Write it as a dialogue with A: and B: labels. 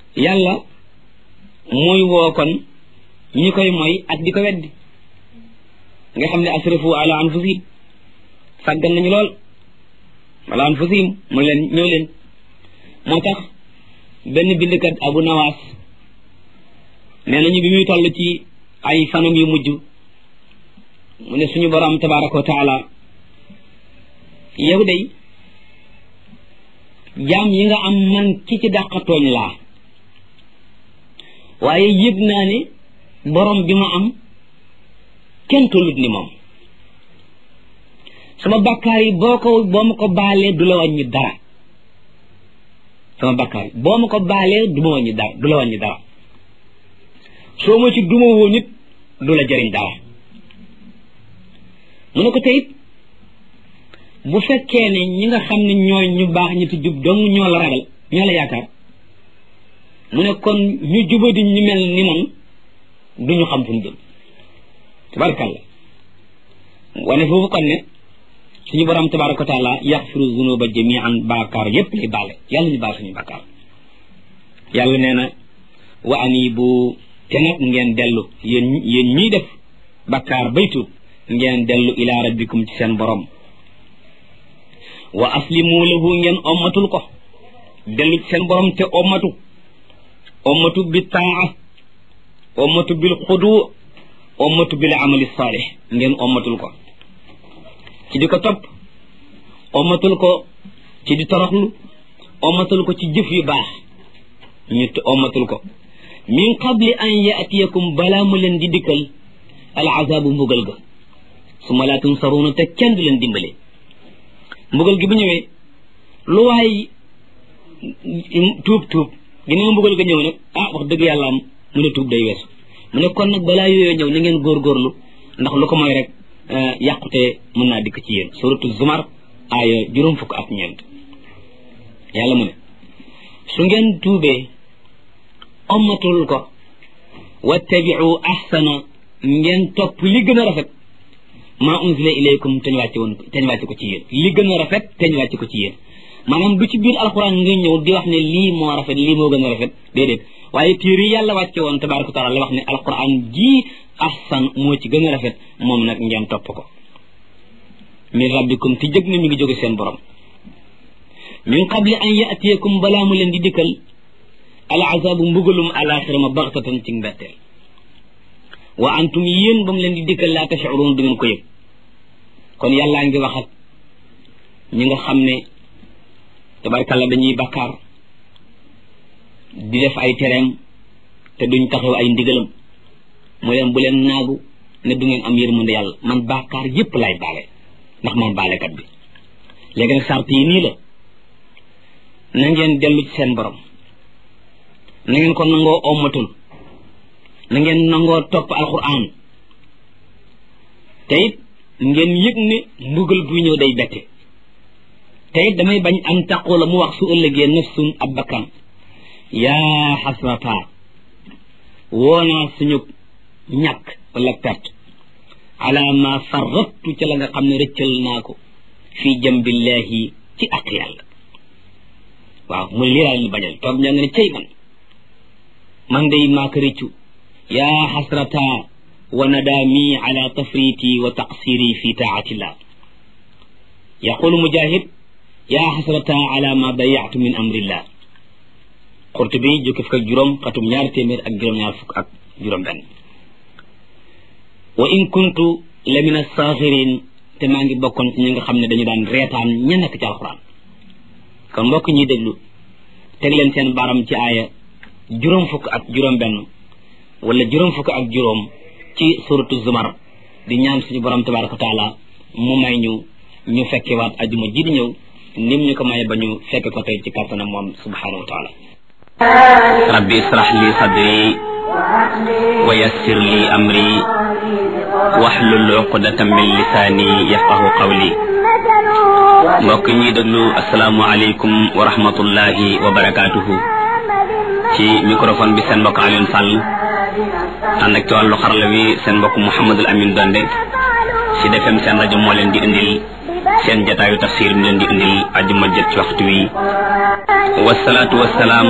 A: yàlla muy woo kon ñi koy mooy ak di ko weddi nga xam ne asrafu ala anfusihim sàggan nañu lool ala anfusihim mu leen ñëw leen moo tax benn bindkat abu nawaas nee nañu bi muy toll ci ay fanam yu mujj mu ne suñu borom tabaraka wa taala yow day jaam yi nga am man ki ci dàqatooñ laa waaye yëg naa ne borom bi ma am kenn tollut ni moom sama bakkaar yi boo ko boo ma ko baalee du la wàññi dara sama bakkaar yi boo ma ko baalee du ma wàññi dara du la wàññi dara soo ma ci duma woo nit du la jëriñ dara mu ne ko teyit bu fekkee ne ñi nga xam ne ñooy ñu baax ñi ti jub dong ñoo la ragal ñoo la yaakaar mu ne kon ñu jubadi ñu mel ni man duñu xam fu ñu jëm tabarakàllah wane foofu kon ne suñu borom tabaraka wa taala yaxfiru zunuba jamian baakaar yépp lay baale yàlla ñu baal suñu bakkaar yàlla nee na wa anibu te nag ngeen dellu yéen yéen ñiy def bakkaar baytu ngeen dellu ila rabbikum ci seen borom wa aslimu lahu ngeen ommatul ko dellu ci seen borom te ommatu ommatu bi taa ommatu bil xudu ommatu bil amali saalix ngeen ommatul ko ci di ko topp ommatul ko ci di toroxlu ommatul ko ci jëf yu baax ñu ommatul ko min qabli an yaatiyakum balaa mu leen di dikkal al azaabu mbugal ga su ma laa tunsaruuna te kenn du leen dimbale mbugal gi bu ñëwee lu waay tuub tuub ginnaaw mbugal ga ñëw nag ah wax dëgg yàlla am mu ne tuub day weesu mu ne kon nag balaa yooyu ñëw na ngeen góorgóorlu ndax lu ko mooy rek yàqute mën naa dikk ci yéen suratu zumar aaya juróom fukk ak ñeent yàlla mu ne su ngeen tuubee ommatul ko wattabiu ahsana ngeen topp li gën a rafet maa unzila ilaykum teñ wàcce woon teñ wàcce ko ci yéen li gën a rafet teñ wàcce ko ci yéen maanaam du ci biir alxuraan nga ñëw di wax ne lii moo rafet lii moo gën a rafet déedéet waaye téere yi yàlla wàcce woon tabaraka taala la wax ne alxuraan jii ahsan moo ci gën a rafet moom nag ngeen topp ko min rabbikum ti jëg na mi ngi jóge seen borom min qabli an yaatiyakum balaa mu leen di dikkal al azabu mbugalum alaxira ma baxtatan ci mbetteel wa antum yéen ba mu leen di dikkal laa tashcuruun du ngeen ko yëg kon yàllaa ngi wax ak ñi nga xam ne tabarkalla dañuy bakkaar di def ay tereem te duñ taxaw ay ndigalam mu leen bu leen naagu ne du ngeen am yërmande yàlla man bakkaar yépp lay baale ndax man baalekat bi léegi nag sart yi nii la na ngeen dellu ci seen borom na ngeen ko nangoo ommatul na ngeen nangoo topp alquran te it ngeen yëg ne mbugal buy ñëw day bette te it damay bañ am taqoo la mu wax su ëllëgee nafsun ab bakkan yaa xasrata woonaa suñu ñàkk wala perte ala ma farrattu ca la nga xam ne rëccal naa ko fii jambillahi ci ak yàlla waaw mu lii laa leen bañal toog ñaa nga ne cay man man day maa ko rëccu yaa xasrata wa nadaami ala tafriti wa taqsiri fi taatillah yaqulu mujahid yaa xasrata ala ma dayatu min amrillah Qurtubi jukki fukk ak juróom xatum ñaari téeméer ak juróom-ñaar fukk ak juróom benn wa in kuntu la min asaaxirin te maa ngi bokkoon ci ñi nga xam ne dañu daan reetaan ña nekk ci alxuraan kon mbokk ñuy déglu teg leen seen baaram ci aaya juróom fukk ak juróom benn wala juróom fukk ak juróom ci suratu zumar di ñaan suñu borom tabaraka wa taala mu may ñu ñu fekke waat ajuma ji di ñëw nim ñu ko maye ba ñu fekke ko tey ci kàttanam moom subhanahu wa taala rabbi israh li sadri wa yassir li amri wahlul uqdatan min lisaani yafqahu qawli mbokk ñuy déglu asalaamualeykum wa rahmatullahi wa barakaatuhu ci microphone bi seen mbokk Alioune Sall ànd ak ci wàllu xarala wi seen mbokk Mouhamadul Amin Donde ci defem seen rajo moo leen di indil seen jataayu tafsir mi leen di indil ajuma jët ci waxtu wi wasalaatu wasalaam